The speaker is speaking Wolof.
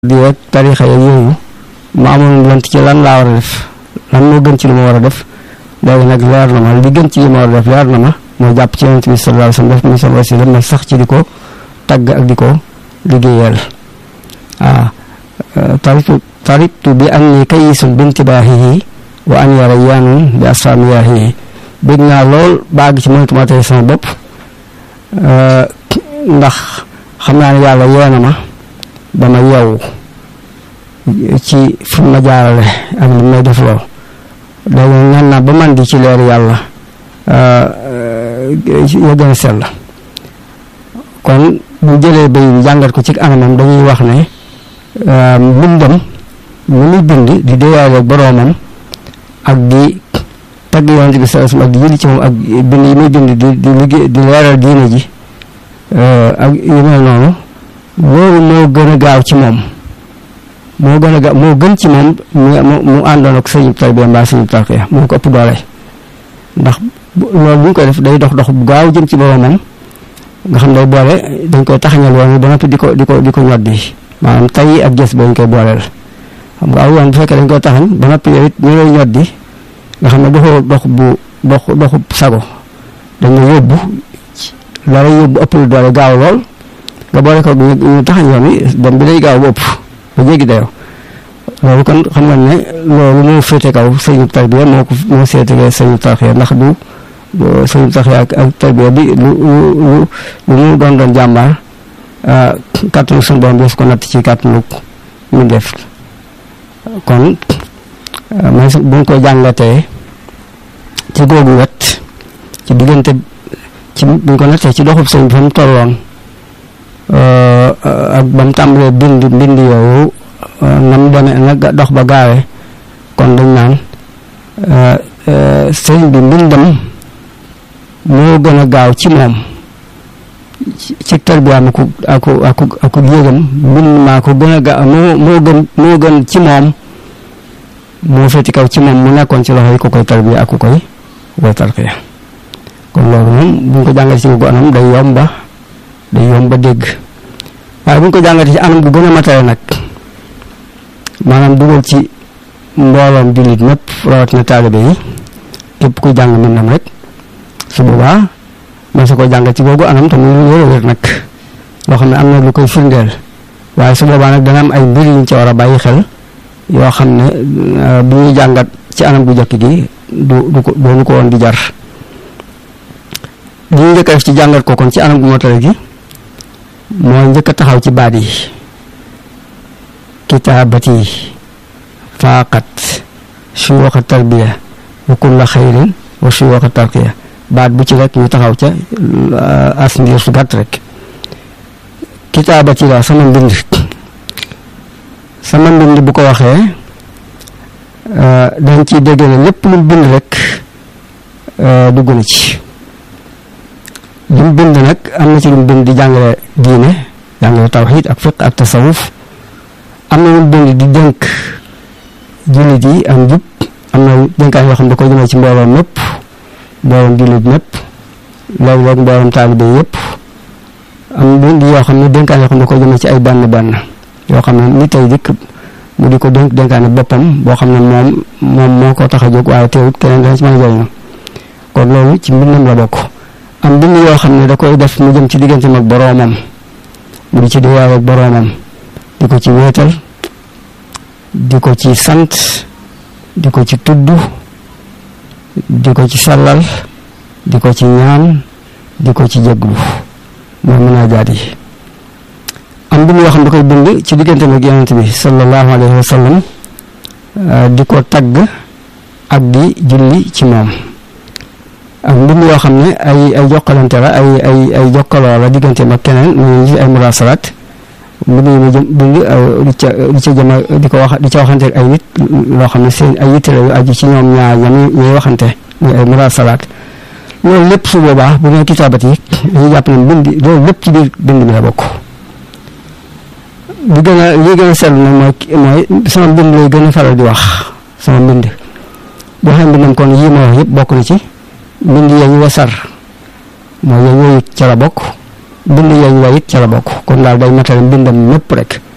di rek tarixa yeeg yooyu ma amoon lent ci lan laa war a def lan moo gën ci li ma war a def léegi nag leer na ma li gën ci li ma war a def leer na ma moo jàpp ci yonent bi sallallahu alayhi wasallam def mi sama wasila ma sax ci di ko tagg ak di ko liggéeyal waaw taritu taritu bi an ni kayisun bintibaahihi wa an yara yaanun bi asfaamiyaahihi bëgg naa lool baag ci mënatuma tey sama bopp ndax xam naa ne yàlla yeena ma ba ma yeewu ci fu ma jaarale ak li may def lool léegi ñaan naa ba man di ci leer yàlla ya gën a sell kon bu jëlee bay bi jàngat ko ci anamam dañuy wax ne mbindam mu muy bind di déyaale ak boroomam ak di tagg yonent bi sallallahu alayhi wasallam ak di jëli ci moom ak bind yi muy bind di di liggéey di leeral diine ji ak yu mel noonu loolu moo gën a gaaw ci moom moo gën a gaaw moo gën ci moom mu mu àndoon ak sëñub tarbiya mbaa sëñub tarqiya moo ko ëpp doole ndax loolu bu ñu koy def day dox dox bu gaaw jëm ci boroomam nga xam day boole dañ koy taxañal woon ba noppi di ko di ko di ko ñoddi maanaam tay ak gës ba ñu koy booleel xam nga aw yoon bu fekkee dañ koy taxañ ba noppi yow it ñu lay ñoddi nga xam ne doxoo dox bu dox doxu sago dañu yóbbu la lay yóbbu ëpp lu doole gaaw lool nga boole ko ñu taxañ yoon wi dem bi day gaaw bu ëpp ba jéggi dayoo loolu kon xam nga ne loolu moo féete kaw sëñu tarbiya moo ko moo seetee sëñu tarxiya ndax du sëñu tarxiya ak ak tarbiya bi lu lu lu mu doon doon jàmbaar kàttanu suñu borom def ko natt ci kàttanu mu def kon man bu ñu ko jàngatee ci googu wet ci diggante ci bu ñu ko nattee ci doxub sëñ bi fa mu tolloon ak ba mu tàmbalee bind bind yooyu na mu demee na dox ba gaawee kon dañ naan sëñ bi mbindam moo gën a gaaw ci moom ci tarbiyaam aku aku aku aku yëgam mbind maa ko gën a gaaw moo moo gën moo gën ci moom moo féeti kaw ci moom mu nekkoon ci loxo yi ku koy tarbiya ak ku koy koy tarbiya kon loolu moom bu ñu ko jàngatee ci gu anam day yomba day yomba dégg waaye bu ñu ko jàngatee ci anam gu gën a matale nag maanaam dugal ci mbooloom jullit ñëpp rawatina taalibe yi képp kuy jàng mbindam rek su boobaa man su ko jàngat ci googu anam tamit lu wér a wér nag loo xam ne am na lu koy firndeel waaye su boobaa nag dana am ay mbir yuñ ci war a bàyyi xel yoo xam ne bu ñuy jàngat ci anam gu jëkk gi du du ko doonu ko woon di jar li ñu njëkk a def ci jàngat ko kon ci anam gu motale gi mooy njëkk a taxaw ci baat yi kitaabati faaqat suyuuxa tarbiya wa kulla xayrin wa suyuuxa tarqiya baat bu ci rek ñu taxaw ca as ndiir su gàtt rek kitaabati la sama mbind sama mbind bu ko waxee dañ ciy dégg ne lépp lu bind rek dugg na ci li mu bind nag am na ci lu mu bind di jàngale diine jàngale tawxiid ak fiq ak tasawuf am na lu mu bind di dénk jullit yi am jub am na dénkaan yoo xam ne da ko jëmee ci mbooloom mépp mbooloom jullit mépp léeg-léeg mbooloom taalibe yëpp am bind yoo xam ne dénkaan yoo xam ne da ko jëmee ci ay benn benn yoo xam ne ni tey dikk mu di ko dénk dénkaane boppam boo xam ne moom moom moo ko tax a jóg waaye teewut keneen dana ci mën a jëriñu kon loolu ci mbindam la bokk am bind yoo xam ne da koy def mu jëm ci digganteem ak boroomam mu di ci diwaaw ak boroomam di ko ci wéetal di ko ci sant di ko ci tudd di ko ci sallal di ko ci ñaan di ko ci jéglu mooy munaajaat yi am bind yoo xam ne da koy bind ci digganteem ak yonent bi sallallahu alayhi wa sallam di ko tagg ak di julli ci moom ak mbind yoo xam ne ay ay jokkalante la ay ay ay jokkaloo la digganteem ak keneen mu ngi ay murasalaat mbind yi mu jëm bind di ca di ca jëma di ko wax di ca waxante ak ay nit loo xam ne seen ay yitte la yu aju ci ñoom ñaar ñami ñuy waxante muy ay murasalaat loolu lépp su boobaa bu nee kitaabat yi dañuy jàpp ne mbind loolu lépp ci biir bind mi la bokk li gën a li gën a seetlu nag mooy mooy sama mbind lay gën a faral di wax sama mbind boo xam mbindam kon yii ma wax yëpp bokk na ci mbind yañu wasar mooy yañ woyut ca la bokk bind yañ wayit ca la bokk kon daal day matale mbindam mépp rek